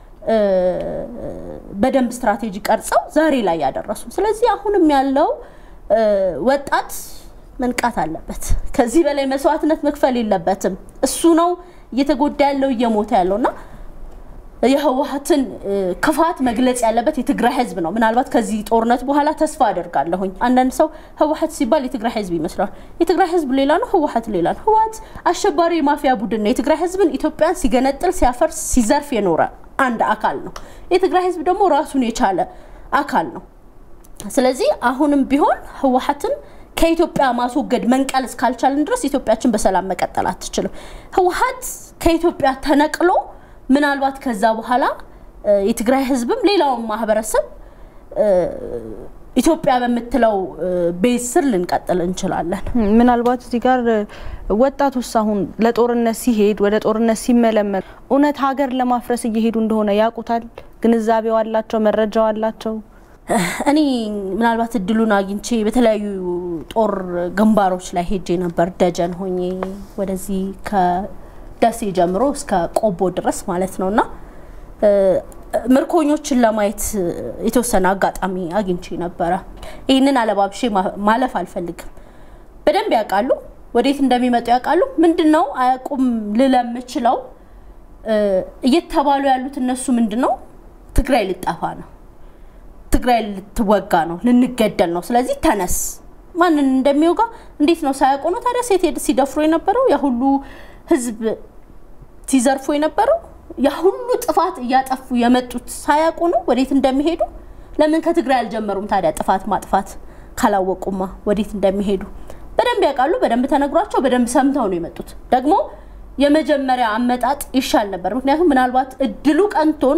በደንብ ስትራቴጂ ቀርጸው ዛሬ ላይ ያደረሱ። ስለዚህ አሁንም ያለው ወጣት መንቃት አለበት። ከዚህ በላይ መስዋዕትነት መክፈል የለበትም። እሱ ነው እየተጎዳ ያለው እየሞተ ያለው እና የህወሀትን ክፋት መግለጽ ያለበት የትግራይ ህዝብ ነው። ምናልባት ከዚህ ጦርነት በኋላ ተስፋ አደርጋለሁኝ። አንዳንድ ሰው ህወሀት ሲባል የትግራይ ህዝብ ይመስላል። የትግራይ ህዝብ ሌላ ነው፣ ህወሀት ሌላ ነው። ህወሀት አሸባሪ የማፊያ ቡድን ነው። የትግራይ ህዝብን ኢትዮጵያን ሲገነጥል፣ ሲያፈርስ፣ ሲዘርፍ የኖረ አንድ አካል ነው። የትግራይ ህዝብ ደግሞ ራሱን የቻለ አካል ነው። ስለዚህ አሁንም ቢሆን ህወሀትን ከኢትዮጵያ ማስወገድ መንቀል እስካልቻልን ድረስ ኢትዮጵያችን በሰላም መቀጠል አትችልም። ህወሀት ከኢትዮጵያ ተነቅሎ ምናልባት ከዛ በኋላ የትግራይ ህዝብም ሌላውን ማህበረሰብ ኢትዮጵያ በምትለው ቤት ስር ልንቀጥል እንችላለን። ምናልባት እዚህ ጋር ወጣቱስ አሁን ለጦርነት ሲሄድ ወደ ጦርነት ሲመለመል እውነት ሀገር ለማፍረስ እየሄዱ እንደሆነ ያውቁታል? ግንዛቤው አላቸው? መረጃው አላቸው? እኔ ምናልባት እድሉን አግኝቼ በተለያዩ ጦር ግንባሮች ላይ ሄጄ ነበር። ደጀን ሆኜ ወደዚህ ከደሴ ጀምሮ እስከ ቆቦ ድረስ ማለት ነው እና ምርኮኞችን ለማየት የተወሰነ አጋጣሚ አግኝቼ ነበረ። ይህንን አለባብሼ ማለፍ አልፈልግም። በደንብ ያውቃሉ፣ ወዴት እንደሚመጡ ያውቃሉ። ምንድን ነው አያውቁም ልል የምችለው እየተባሉ ያሉት እነሱ ምንድን ነው ትግራይ ልጠፋ ነው ትግራይ ልትወጋ ነው፣ ልንገደል ነው። ስለዚህ ተነስ። ማንን እንደሚወጋ እንዴት ነው ሳያውቁ ነው ታዲያ ሴት ሲደፍሩ የነበረው ያ ሁሉ ህዝብ ሲዘርፉ የነበረው ያ ሁሉ ጥፋት እያጠፉ የመጡት ሳያውቁ ነው ወዴት እንደሚሄዱ። ለምን ከትግራይ አልጀመሩም ታዲያ ጥፋት ማጥፋት ካላወቁማ ወዴት እንደሚሄዱ በደንብ ያውቃሉ። በደንብ ተነግሯቸው በደንብ ሰምተው ነው የመጡት። ደግሞ የመጀመሪያ አመጣጥ ይሻል ነበር። ምክንያቱም ምናልባት እድሉ ቀንቶን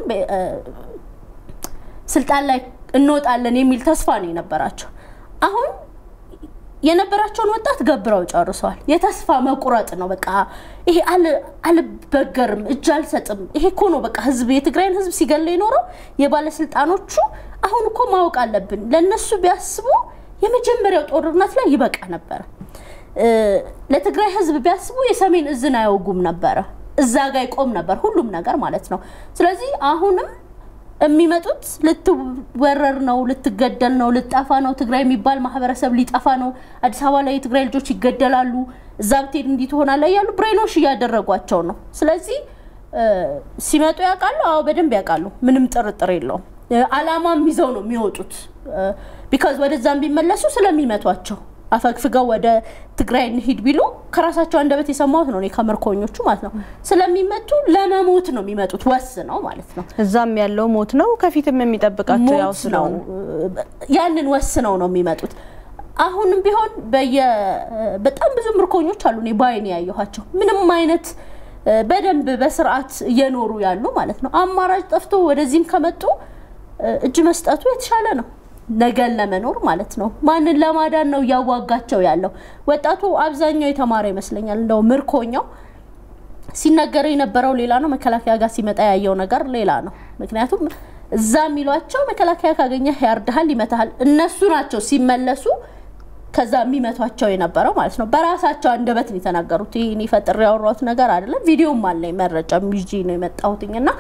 ስልጣን ላይ እንወጣለን የሚል ተስፋ ነው የነበራቸው። አሁን የነበራቸውን ወጣት ገብረው ጨርሰዋል። የተስፋ መቁረጥ ነው በቃ ይሄ አልበገርም፣ እጅ አልሰጥም። ይሄ እኮ ነው በቃ ህዝብ የትግራይን ህዝብ ሲገለ የኖረው የባለስልጣኖቹ። አሁን እኮ ማወቅ አለብን። ለእነሱ ቢያስቡ የመጀመሪያው ጦርነት ላይ ይበቃ ነበረ። ለትግራይ ህዝብ ቢያስቡ የሰሜን እዝን አያወጉም ነበረ። እዛ ጋ ይቆም ነበር ሁሉም ነገር ማለት ነው። ስለዚህ አሁንም የሚመጡት ልትወረር ነው፣ ልትገደል ነው፣ ልጠፋ ነው። ትግራይ የሚባል ማህበረሰብ ሊጠፋ ነው። አዲስ አበባ ላይ የትግራይ ልጆች ይገደላሉ፣ እዛ ብትሄድ እንዲህ ትሆናለህ እያሉ ብሬኖሽ እያደረጓቸው ነው። ስለዚህ ሲመጡ ያውቃሉ። አዎ በደንብ ያውቃሉ። ምንም ጥርጥር የለውም። አላማም ይዘው ነው የሚወጡት። ቢካዝ ወደዛም ቢመለሱ ስለሚመቷቸው አፈግፍገው ወደ ትግራይ እንሂድ ቢሉ ከራሳቸው አንደበት የሰማሁት ነው እኔ ከምርኮኞቹ ማለት ነው። ስለሚመቱ ለመሞት ነው የሚመጡት ወስነው ማለት ነው። እዛም ያለው ሞት ነው፣ ከፊትም የሚጠብቃቸው ያው ሞት ነው። ያንን ወስነው ነው የሚመጡት። አሁንም ቢሆን በየ በጣም ብዙ ምርኮኞች አሉ እኔ ባይኔ ያየኋቸው ምንም አይነት በደንብ በስርዓት እየኖሩ ያሉ ማለት ነው። አማራጭ ጠፍቶ ወደዚህም ከመጡ እጅ መስጠቱ የተሻለ ነው፣ ነገን ለመኖር ማለት ነው። ማንን ለማዳን ነው እያዋጋቸው ያለው? ወጣቱ አብዛኛው የተማረ ይመስለኛል። እንደው ምርኮኛው ሲነገር የነበረው ሌላ ነው፣ መከላከያ ጋር ሲመጣ ያየው ነገር ሌላ ነው። ምክንያቱም እዛ የሚሏቸው መከላከያ ካገኘህ ያርድሃል፣ ይመታሃል። እነሱ ናቸው ሲመለሱ ከዛ የሚመቷቸው የነበረው ማለት ነው። በራሳቸው አንደበት ነው የተናገሩት። ይህ እኔ ፈጥሬ ያወራሁት ነገር አይደለም። ቪዲዮም አለኝ መረጃ ይዤ ነው የመጣሁትኝ እና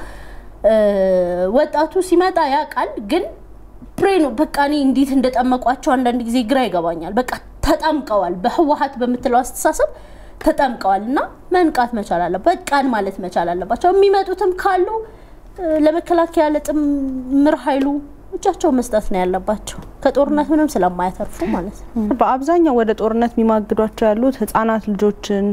ወጣቱ ሲመጣ ያውቃል። ግን ፕሬ ነው በቃ እኔ እንዴት እንደጠመቋቸው አንዳንድ ጊዜ ግራ ይገባኛል። በቃ ተጠምቀዋል፣ በህወሀት በምትለው አስተሳሰብ ተጠምቀዋል እና መንቃት መቻል አለ በቃን ማለት መቻል አለባቸው። የሚመጡትም ካሉ ለመከላከያ ለጥምር ኃይሉ እጃቸውን መስጠት ነው ያለባቸው ከጦርነት ምንም ስለማያተርፉ ማለት ነው። በአብዛኛው ወደ ጦርነት የሚማግዷቸው ያሉት ህጻናት ልጆችን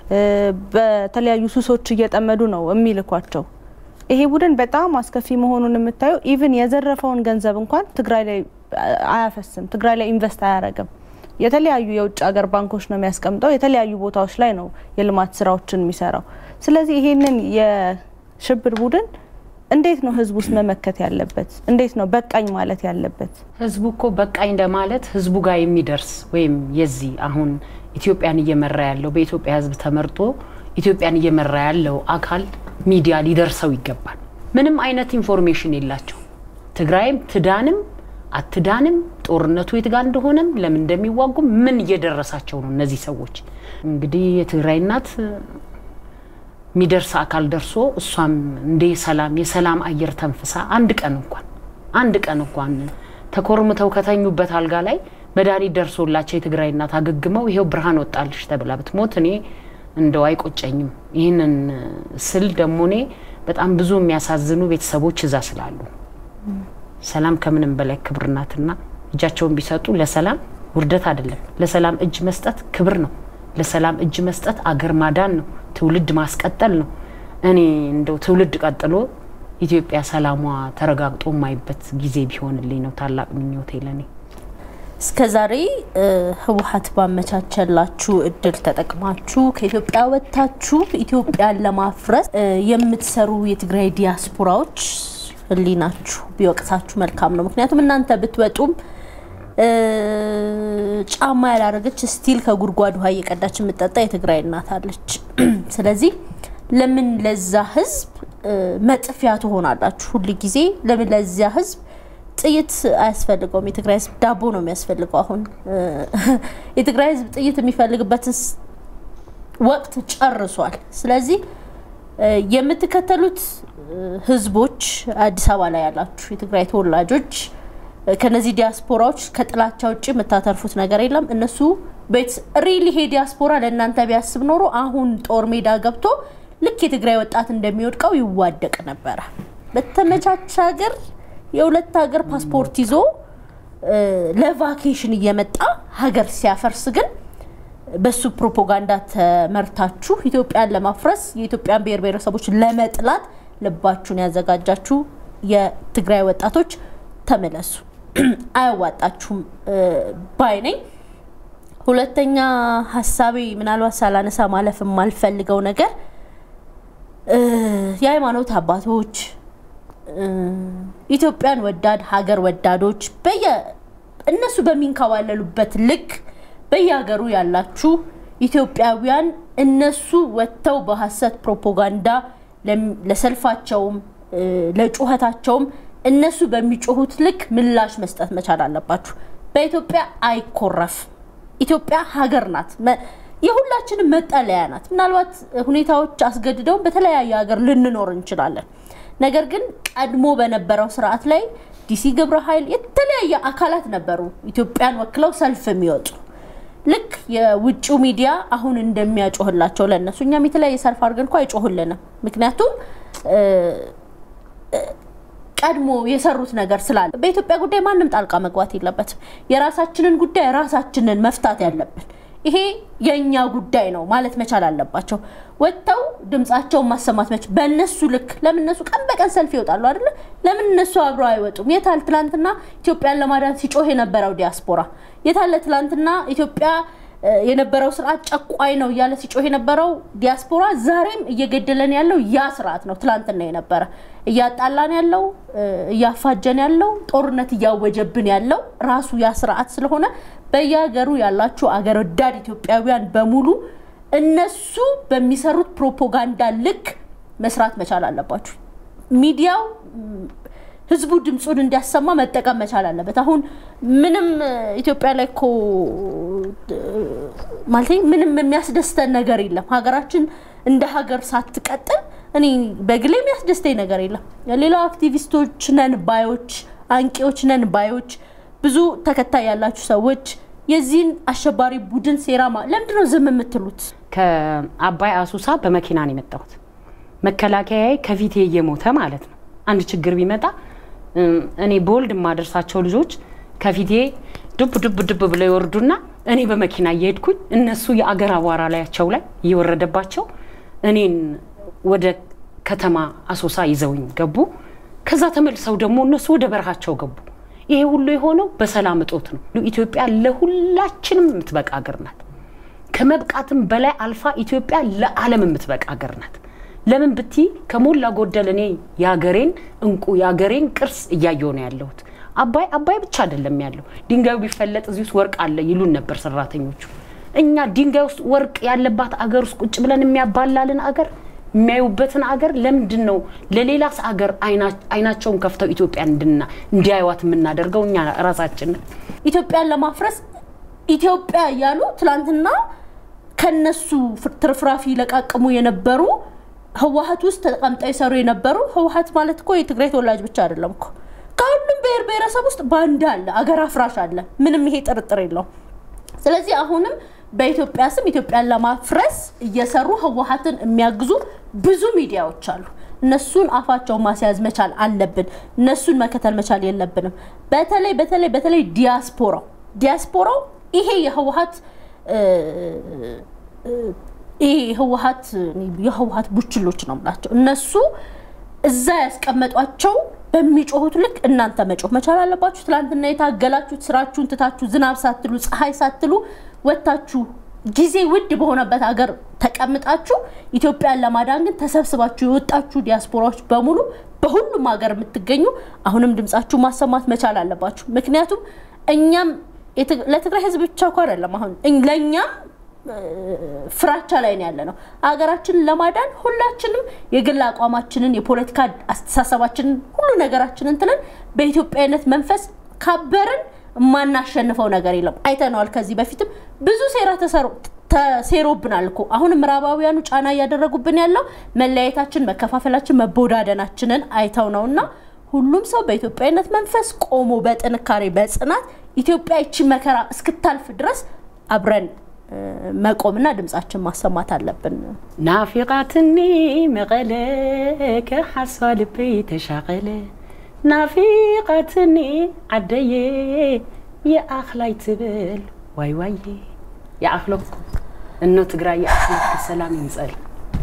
በተለያዩ ሱሶች እየጠመዱ ነው የሚልኳቸው። ይሄ ቡድን በጣም አስከፊ መሆኑን የምታየው ኢቭን የዘረፈውን ገንዘብ እንኳን ትግራይ ላይ አያፈስም፣ ትግራይ ላይ ኢንቨስት አያደርግም። የተለያዩ የውጭ ሀገር ባንኮች ነው የሚያስቀምጠው። የተለያዩ ቦታዎች ላይ ነው የልማት ስራዎችን የሚሰራው። ስለዚህ ይሄንን የሽብር ቡድን እንዴት ነው ህዝቡ ውስጥ መመከት ያለበት? እንዴት ነው በቃኝ ማለት ያለበት? ህዝቡ እኮ በቃኝ እንደማለት ህዝቡ ጋር የሚደርስ ወይም የዚህ አሁን ኢትዮጵያን እየመራ ያለው በኢትዮጵያ ህዝብ ተመርጦ ኢትዮጵያን እየመራ ያለው አካል ሚዲያ ሊደርሰው ይገባል። ምንም አይነት ኢንፎርሜሽን የላቸው። ትግራይም ትዳንም አትዳንም ጦርነቱ የት ጋር እንደሆነም ለምን እንደሚዋጉም ምን እየደረሳቸው ነው እነዚህ ሰዎች። እንግዲህ የትግራይ እናት የሚደርስ አካል ደርሶ እሷም እንደ ሰላም የሰላም አየር ተንፍሳ አንድ ቀን እንኳን አንድ ቀን እንኳን ተኮርምተው ከተኙበት አልጋ ላይ መድኃኒት ደርሶላቸው የትግራይ እናት አገግመው ይሄው ብርሃን ወጣልሽ ተብላ ብትሞት እኔ እንደው አይቆጨኝም። ይህንን ስል ደግሞ እኔ በጣም ብዙ የሚያሳዝኑ ቤተሰቦች እዛ ስላሉ ሰላም ከምንም በላይ ክብር ናትና እጃቸውን ቢሰጡ ለሰላም ውርደት አይደለም። ለሰላም እጅ መስጠት ክብር ነው። ለሰላም እጅ መስጠት አገር ማዳን ነው። ትውልድ ማስቀጠል ነው። እኔ እንደው ትውልድ ቀጥሎ ኢትዮጵያ ሰላሟ ተረጋግጦ የማይበት ጊዜ ቢሆንልኝ ነው ታላቅ ምኞቴ ለኔ። እስከ ዛሬ ህወሀት ባመቻቸላችሁ እድል ተጠቅማችሁ ከኢትዮጵያ ወጥታችሁ ኢትዮጵያን ለማፍረስ የምትሰሩ የትግራይ ዲያስፖራዎች ህሊናችሁ ቢወቅሳችሁ መልካም ነው። ምክንያቱም እናንተ ብትወጡም ጫማ ያላረገች ስቲል ከጉድጓድ ውሃ እየቀዳች የምጠጣ የትግራይ እናት አለች። ስለዚህ ለምን ለዛ ህዝብ መጥፊያ ትሆናላችሁ? ሁል ጊዜ ለምን ለዚያ ህዝብ ጥይት አያስፈልገውም? የትግራይ ህዝብ ዳቦ ነው የሚያስፈልገው። አሁን የትግራይ ህዝብ ጥይት የሚፈልግበትን ወቅት ጨርሷል። ስለዚህ የምትከተሉት ህዝቦች አዲስ አበባ ላይ ያላችሁ የትግራይ ተወላጆች ከነዚህ ዲያስፖራዎች ከጥላቻ ውጭ የምታተርፉት ነገር የለም። እነሱ ቤት ሪል ይሄ ዲያስፖራ ለእናንተ ቢያስብ ኖሮ አሁን ጦር ሜዳ ገብቶ ልክ የትግራይ ወጣት እንደሚወድቀው ይዋደቅ ነበረ። በተመቻቸ ሀገር የሁለት ሀገር ፓስፖርት ይዞ ለቫኬሽን እየመጣ ሀገር ሲያፈርስ ግን በሱ ፕሮፓጋንዳ ተመርታችሁ ኢትዮጵያን ለማፍረስ የኢትዮጵያን ብሔር ብሔረሰቦች ለመጥላት ልባችሁን ያዘጋጃችሁ የትግራይ ወጣቶች ተመለሱ። አያዋጣችሁም ባይ ነኝ። ሁለተኛ ሀሳቤ ምናልባት ሳላነሳ ማለፍ የማልፈልገው ነገር የሃይማኖት አባቶች ኢትዮጵያን ወዳድ ሀገር ወዳዶች በየ እነሱ በሚንከባለሉበት ልክ በየሀገሩ ያላችሁ ኢትዮጵያውያን እነሱ ወጥተው በሀሰት ፕሮፓጋንዳ ለሰልፋቸውም ለጩኸታቸውም እነሱ በሚጮሁት ልክ ምላሽ መስጠት መቻል አለባችሁ። በኢትዮጵያ አይኮረፍ። ኢትዮጵያ ሀገር ናት፣ የሁላችንም መጠለያ ናት። ምናልባት ሁኔታዎች አስገድደውን በተለያየ ሀገር ልንኖር እንችላለን። ነገር ግን ቀድሞ በነበረው ስርዓት ላይ ዲሲ ግብረ ኃይል የተለያየ አካላት ነበሩ ኢትዮጵያን ወክለው ሰልፍ የሚወጡ ልክ የውጭው ሚዲያ አሁን እንደሚያጮህላቸው ለእነሱ እኛም የተለያየ ሰልፍ አድርገን እኮ አይጮህልንም። ምክንያቱም ቀድሞ የሰሩት ነገር ስላለ በኢትዮጵያ ጉዳይ ማንም ጣልቃ መግባት የለበትም። የራሳችንን ጉዳይ ራሳችንን መፍታት ያለብን ይሄ የእኛ ጉዳይ ነው ማለት መቻል አለባቸው። ወጥተው ድምጻቸውን ማሰማት መች በእነሱ ልክ ለምን እነሱ ቀን በቀን ሰልፍ ይወጣሉ አይደለ? ለምን እነሱ አብረው አይወጡም? የታል ትላንትና ኢትዮጵያን ለማዳን ሲጮህ የነበረው ዲያስፖራ? የታለ ትላንትና ኢትዮጵያ የነበረው ስርዓት ጨቋኝ ነው እያለ ሲጮህ የነበረው ዲያስፖራ ዛሬም እየገደለን ያለው ያ ስርዓት ነው። ትላንትና የነበረ እያጣላን ያለው እያፋጀን ያለው ጦርነት እያወጀብን ያለው ራሱ ያ ስርዓት ስለሆነ በየሀገሩ ያላችሁ አገር ወዳድ ኢትዮጵያውያን በሙሉ እነሱ በሚሰሩት ፕሮፓጋንዳ ልክ መስራት መቻል አለባችሁ። ሚዲያው ህዝቡ ድምፁን እንዲያሰማ መጠቀም መቻል አለበት። አሁን ምንም ኢትዮጵያ ላይ እኮ ማለት ምንም የሚያስደስተን ነገር የለም። ሀገራችን እንደ ሀገር ሳትቀጥል እኔ በግሌ የሚያስደስተኝ ነገር የለም። ሌላው አክቲቪስቶች ነን ባዮች፣ አንቂዎች ነን ባዮች፣ ብዙ ተከታይ ያላችሁ ሰዎች የዚህን አሸባሪ ቡድን ሴራ ለምንድን ነው ዝም የምትሉት? ከአባይ አሱሳ በመኪና ነው የመጣሁት። መከላከያዬ ከፊቴ እየሞተ ማለት ነው። አንድ ችግር ቢመጣ እኔ በወልድ የማደርሳቸው ልጆች ከፊቴ ዱብ ዱብ ዱብ ብለው ይወርዱና እኔ በመኪና እየሄድኩኝ እነሱ የአገር አቧራ ላያቸው ላይ እየወረደባቸው እኔን ወደ ከተማ አሶሳ ይዘውኝ ገቡ። ከዛ ተመልሰው ደግሞ እነሱ ወደ በረሃቸው ገቡ። ይሄ ሁሉ የሆነው በሰላም እጦት ነው። ኢትዮጵያ ለሁላችንም የምትበቃ ሀገር ናት። ከመብቃትም በላይ አልፋ ኢትዮጵያ ለዓለም የምትበቃ ሀገር ናት። ለምን ብቲ ከሞላ ጎደል እኔ የሀገሬን እንቁ የሀገሬን ቅርስ እያየሁ ነው ያለሁት። አባይ አባይ ብቻ አይደለም ያለው፣ ድንጋዩ ቢፈለጥ እዚህ ውስጥ ወርቅ አለ ይሉን ነበር ሰራተኞቹ። እኛ ድንጋይ ውስጥ ወርቅ ያለባት አገር ውስጥ ቁጭ ብለን የሚያባላልን አገር የሚያዩበትን አገር ለምንድን ነው ለሌላስ አገር አይናቸውን ከፍተው ኢትዮጵያን እንዲያዩዋት የምናደርገው እኛ ራሳችን? ኢትዮጵያን ለማፍረስ ኢትዮጵያ እያሉ ትላንትና ከነሱ ትርፍራፊ ለቃቅሙ የነበሩ ህወሀት ውስጥ ተቀምጠው የሰሩ የነበሩ ህወሀት ማለት እኮ የትግራይ ተወላጅ ብቻ አይደለም እኮ ከሁሉም ብሔር ብሔረሰብ ውስጥ ባንዳ አለ፣ አገር አፍራሽ አለ። ምንም ይሄ ጥርጥር የለውም። ስለዚህ አሁንም በኢትዮጵያ ስም ኢትዮጵያን ለማፍረስ እየሰሩ ህወሀትን የሚያግዙ ብዙ ሚዲያዎች አሉ። እነሱን አፋቸውን ማስያዝ መቻል አለብን። እነሱን መከተል መቻል የለብንም። በተለይ በተለይ በተለይ ዲያስፖራው ዲያስፖራው ይሄ የህወሀት ይሄ የህወሀት የህወሀት ቡችሎች ነው የምላቸው እነሱ እዛ ያስቀመጧቸው በሚጮሁት ልክ እናንተ መጮህ መቻል አለባችሁ። ትላንትና የታገላችሁት ስራችሁን ትታችሁ ዝናብ ሳትሉ ፀሐይ ሳትሉ ወጥታችሁ ጊዜ ውድ በሆነበት ሀገር ተቀምጣችሁ ኢትዮጵያን ለማዳን ግን ተሰብስባችሁ የወጣችሁ ዲያስፖራዎች በሙሉ በሁሉም ሀገር የምትገኙ አሁንም ድምጻችሁ ማሰማት መቻል አለባችሁ። ምክንያቱም እኛም ለትግራይ ህዝብ ብቻ እኮ አይደለም አሁን ለእኛም ፍራቻ ላይ ነው ያለ ነው። ሀገራችንን ለማዳን ሁላችንም የግል አቋማችንን፣ የፖለቲካ አስተሳሰባችንን፣ ሁሉ ነገራችንን ትለን በኢትዮጵያዊነት መንፈስ ካበርን የማናሸንፈው ነገር የለም። አይተነዋል። ከዚህ በፊትም ብዙ ሴራ ተሴሮብናል እኮ አሁን ምዕራባውያኑ ጫና እያደረጉብን ያለው መለያየታችን፣ መከፋፈላችን፣ መቦዳደናችንን አይተው ነው እና ሁሉም ሰው በኢትዮጵያዊነት መንፈስ ቆሞ በጥንካሬ በጽናት ኢትዮጵያ ይቺ መከራ እስክታልፍ ድረስ አብረን መቆምና ድምጻችን ማሰማት አለብን። ናፊቃትኒ መቀለ ከሓሷ ልበይ ተሻቀለ ናፊቃትኒ ዓደየ የኣኽላይ ትብል ዋይ ዋየ የኣኽለኩ እኖ ትግራይ የኣኽለኩ ሰላም ይምፀል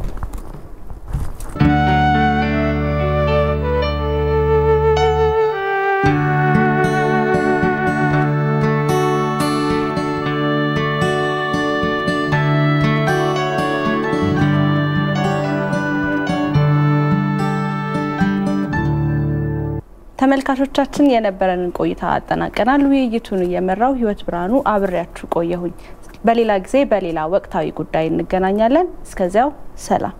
ተመልካቾቻችን የነበረንን ቆይታ አጠናቀናል። ውይይቱን እየመራው ህይወት ብርሃኑ አብሬያችሁ ቆየሁኝ። በሌላ ጊዜ በሌላ ወቅታዊ ጉዳይ እንገናኛለን። እስከዚያው ሰላም።